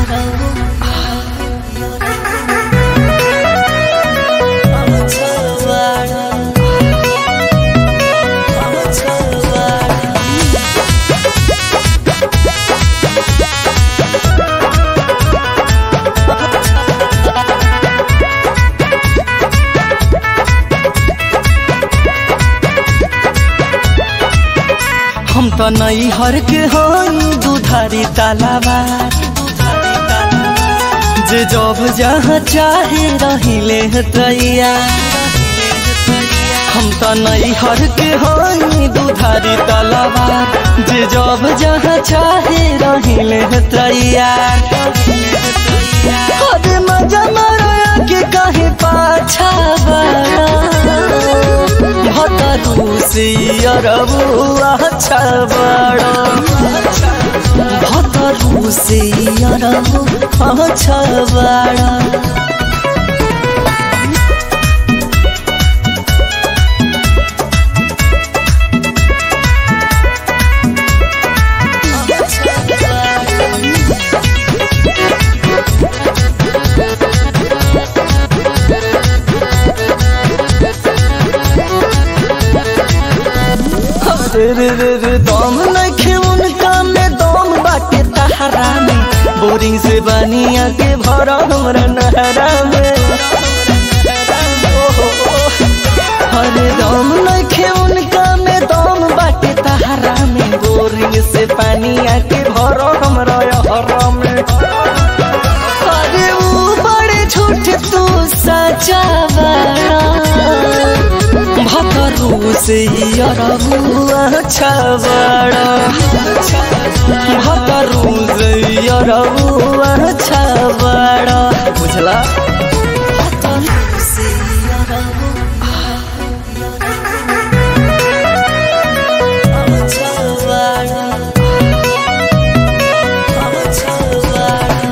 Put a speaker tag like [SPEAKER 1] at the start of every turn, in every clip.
[SPEAKER 1] हम त नई हर के हई दुधारी तालाबा जे जब जहाँ चाहे रहिले तैया हम त नई हर के हई दुधारी तालाबा जे जब जहाँ चाहे रहिले तैया अरे मजा मारा के कहे पाछा बड़ा भतरू से अरबुआ अच्छा बड़ा भतरू से अरबु अच्छा बड़ा रे रे रे रे दम नखे उनका में दम बाटे तहरा में बोरिंग से बनिया के भरा हमरा नहरा में ओहो, अरे दम नखे उनका में दम बाटे तहरा में बोरिंग से पानिया के भरा हमरा हरा में अरे ऊ बड़े झूठ तू सचा बड़ा भतरू से अरबुआ अच्छा बड़ा भतरू से अरबुआ अच्छा बड़ा बुझला भतरू से अरबुआ अच्छा बड़ा अच्छा बड़ा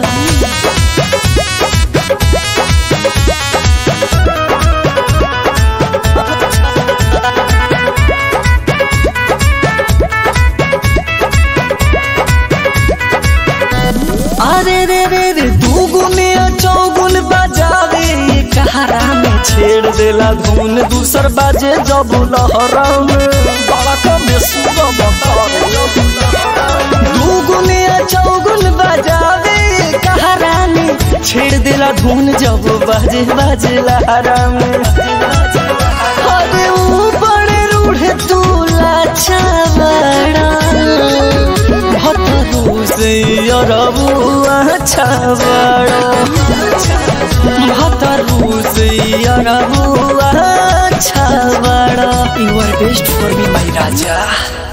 [SPEAKER 1] अरे रे रे रे दुगुन चौगुन बजावे कहारा में छेड़ देला धुन दूसर बाजे जब लहरा में बड़ा कमे सुगम दुगुन चौगुन बजावे कहारा में छेड़ देला धुन जब बाजे बाजे लहरा में अरे ऊपर रूढ़ तू लाचा बड़ा भतरू से अरबुआ अच्छा बड़ा भतरू से अरबुआ अच्छा बड़ा you are best for me my Raja